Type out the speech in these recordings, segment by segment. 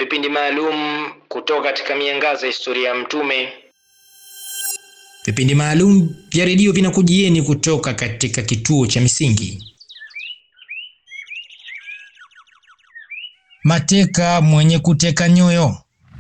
vipindi maalum kutoka katika miangaza ya historia ya Mtume. Vipindi maalum vya redio vinakujieni kutoka katika kituo cha Misingi. Mateka mwenye kuteka nyoyo.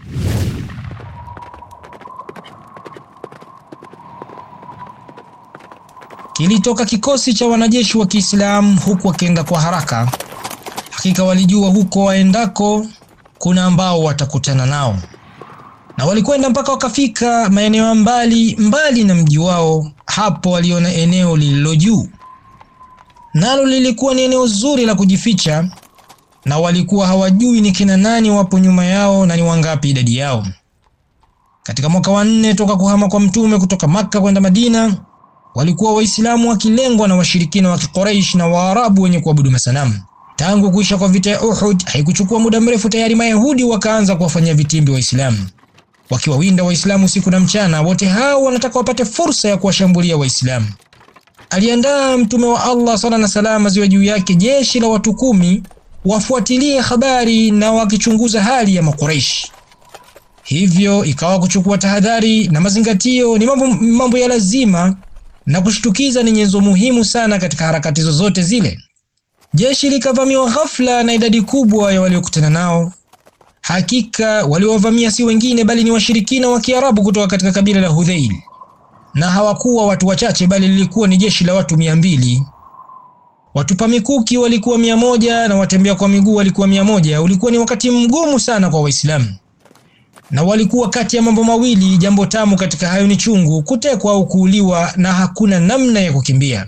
Kilitoka kikosi cha wanajeshi wa Kiislamu huku wakienda kwa haraka. Hakika walijua huko waendako kuna ambao watakutana nao, na walikwenda mpaka wakafika maeneo ya mbali mbali na mji wao. Hapo waliona eneo lililo juu, nalo lilikuwa ni eneo zuri la kujificha, na walikuwa hawajui ni kina nani wapo nyuma yao na ni wangapi idadi yao. Katika mwaka wa nne toka kuhama kwa Mtume kutoka Makka kwenda Madina, walikuwa Waislamu wakilengwa na washirikina wa Quraysh na Waarabu wenye kuabudu masanamu. Tangu kuisha kwa vita ya Uhud, haikuchukua muda mrefu, tayari Mayahudi wakaanza kuwafanyia vitimbi Waislamu, wakiwawinda Waislamu usiku na mchana. Wote hao wanataka wapate fursa ya kuwashambulia Waislamu. Aliandaa Mtume wa Allah sala na salama ziwe juu yake jeshi la watu kumi wafuatilie habari na wakichunguza hali ya Makuraishi. Hivyo ikawa kuchukua tahadhari na mazingatio ni mambo, mambo ya lazima na kushtukiza ni nyenzo muhimu sana katika harakati zozote zile. Jeshi likavamiwa ghafla na idadi kubwa ya waliokutana nao. Hakika waliowavamia si wengine bali ni washirikina wa Kiarabu kutoka katika kabila la Hudhail, na hawakuwa watu wachache, bali lilikuwa ni jeshi la watu mia mbili. Watupa mikuki walikuwa mia moja na watembea kwa miguu walikuwa mia moja. Ulikuwa ni wakati mgumu sana kwa Waislamu, na walikuwa kati ya mambo mawili. Jambo tamu katika hayo ni chungu, kutekwa au kuuliwa, na hakuna namna ya kukimbia.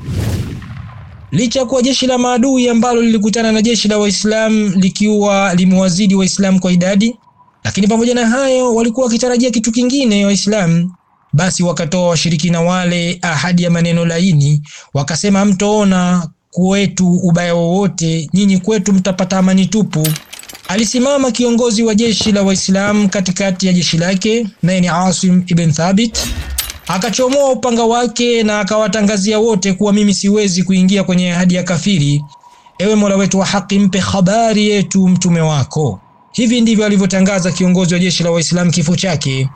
Licha ya kuwa jeshi la maadui ambalo lilikutana na jeshi la Waislamu likiwa limewazidi Waislamu kwa idadi, lakini pamoja na hayo walikuwa wakitarajia kitu kingine Waislamu. Basi wakatoa washirikina wale ahadi ya maneno laini, wakasema, hamtoona kwetu ubaya wowote, nyinyi kwetu mtapata amani tupu. Alisimama kiongozi wa jeshi la Waislamu katikati ya jeshi lake, naye ni Asim ibn Thabit akachomoa upanga wake na akawatangazia wote kuwa mimi siwezi kuingia kwenye ahadi ya kafiri. Ewe Mola wetu wa haki, mpe habari yetu mtume wako. Hivi ndivyo alivyotangaza kiongozi wa jeshi la Waislamu kifo chake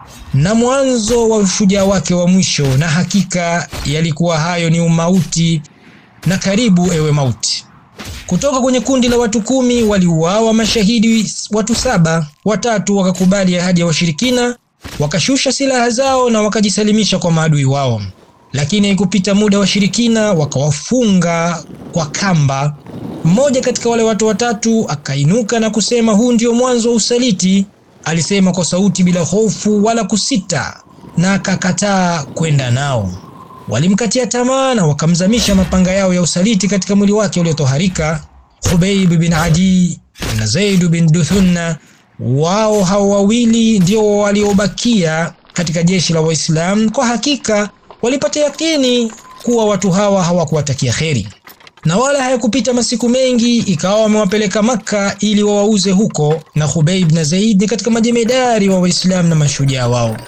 na mwanzo wa ushujaa wake wa mwisho, na hakika yalikuwa hayo ni umauti na karibu, ewe mauti. Kutoka kwenye kundi la watu kumi waliuawa mashahidi watu saba, watatu wakakubali ahadi ya washirikina wakashusha silaha zao na wakajisalimisha kwa maadui wao. Lakini haikupita muda, washirikina wakawafunga kwa kamba. Mmoja katika wale watu watatu akainuka na kusema, huu ndio mwanzo wa usaliti. Alisema kwa sauti bila hofu wala kusita, na akakataa kwenda nao. Walimkatia tamaa na wakamzamisha mapanga yao ya usaliti katika mwili wake uliotoharika. Khubayb bin Adi na Zaid bin Duthunna wao hao wawili ndio waliobakia katika jeshi la Waislamu. Kwa hakika walipata yakini kuwa watu hawa hawakuwatakia kheri, na wala hayakupita masiku mengi ikawa wamewapeleka Makka ili wawauze huko, na Khubayb na Zaid ni katika majemedari wa Waislamu na mashujaa wao,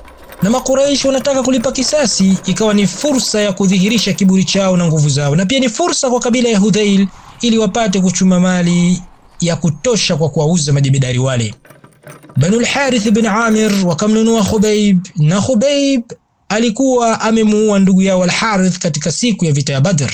na Makuraishi wanataka kulipa kisasi. Ikawa ni fursa ya kudhihirisha kiburi chao na nguvu zao, na pia ni fursa kwa kabila ya Hudhail ili wapate kuchuma mali ya kutosha kwa kuwauza majemedari wale. Banu al-Harith bin Amir wakamnunua Khubayb, na Khubayb alikuwa amemuua ndugu yao al-Harith katika siku ya vita ya Badr.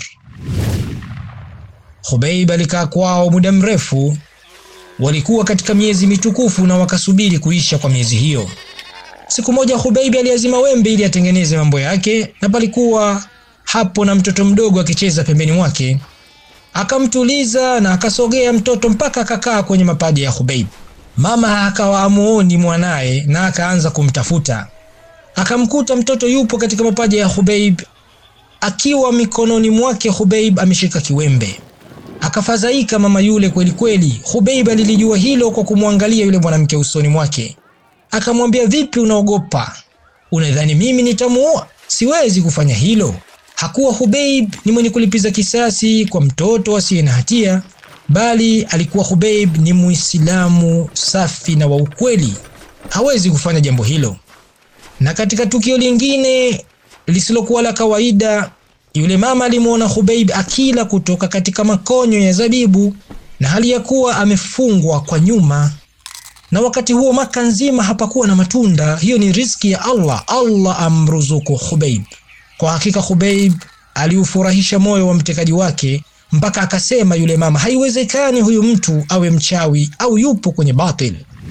Khubayb alikaa kwao muda mrefu, walikuwa katika miezi mitukufu na wakasubiri kuisha kwa miezi hiyo. Siku moja Khubayb aliazima wembe ili atengeneze mambo yake, na palikuwa hapo na mtoto mdogo akicheza pembeni mwake akamtuliza na akasogea mtoto mpaka akakaa kwenye mapaja ya Khubayb. Mama akawa amuoni mwanaye na akaanza kumtafuta, akamkuta mtoto yupo katika mapaja ya Khubayb, akiwa mikononi mwake Khubayb ameshika kiwembe. Akafadhaika mama yule kweli kweli. Khubayb alilijua hilo kwa kumwangalia yule mwanamke usoni mwake, akamwambia, vipi, unaogopa? Unadhani mimi nitamuoa? Siwezi kufanya hilo. Hakuwa Khubayb ni mwenye kulipiza kisasi kwa mtoto asiye na hatia, bali alikuwa Khubayb ni Muislamu safi na wa ukweli, hawezi kufanya jambo hilo. Na katika tukio lingine lisilokuwa la kawaida, yule mama alimwona Khubayb akila kutoka katika makonyo ya zabibu na hali ya kuwa amefungwa kwa nyuma. na wakati huo Maka nzima hapakuwa na matunda. Hiyo ni riziki ya Allah. Allah amruzuku Khubayb. Kwa hakika Khubayb aliufurahisha moyo wa mtekaji wake mpaka akasema yule mama, haiwezekani huyu mtu awe mchawi au yupo kwenye batil.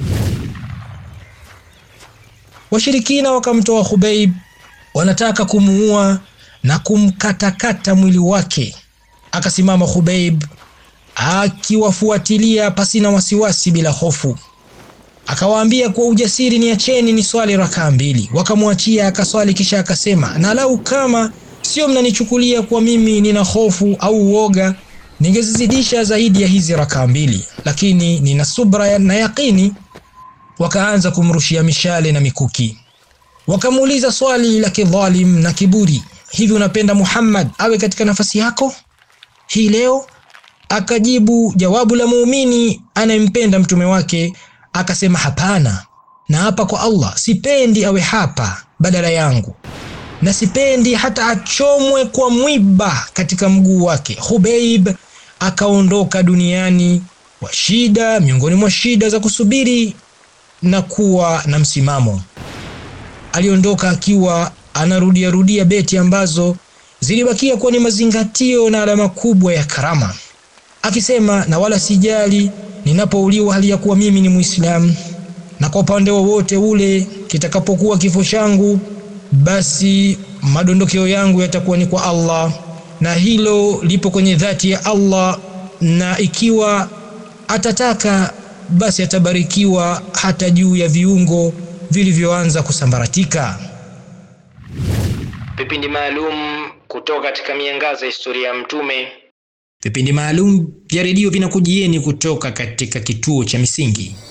Washirikina wakamtoa Khubayb, wanataka kumuua na kumkatakata mwili wake. Akasimama Khubayb akiwafuatilia pasina wasiwasi, bila hofu. Akawaambia kwa ujasiri, niacheni ni swali rakaa mbili. Wakamwachia akaswali, kisha akasema, na lau kama sio mnanichukulia kwa mimi nina hofu au uoga, ningezizidisha zaidi ya hizi rakaa mbili, lakini nina subra na yaqini. Wakaanza kumrushia mishale na mikuki. Wakamuuliza swali la kidhalim na kiburi, hivi unapenda Muhammad awe katika nafasi yako hii leo? Akajibu jawabu la muumini anayempenda mtume wake, akasema hapana, na hapa kwa Allah, sipendi awe hapa badala yangu, na sipendi hata achomwe kwa mwiba katika mguu wake. Khubayb akaondoka duniani kwa shida, miongoni mwa shida za kusubiri na kuwa na msimamo. Aliondoka akiwa anarudia rudia beti ambazo zilibakia kuwa ni mazingatio na alama kubwa ya karama, akisema na wala sijali ninapouliwa hali ya kuwa mimi ni Muislamu, na kwa upande wowote ule kitakapokuwa kifo changu, basi madondokeo yangu yatakuwa ni kwa Allah, na hilo lipo kwenye dhati ya Allah, na ikiwa atataka basi atabarikiwa hata juu ya viungo vilivyoanza kusambaratika. Vipindi maalum kutoka katika miangaza ya historia ya Mtume. Vipindi maalum vya redio vinakujieni kutoka katika kituo cha Misingi.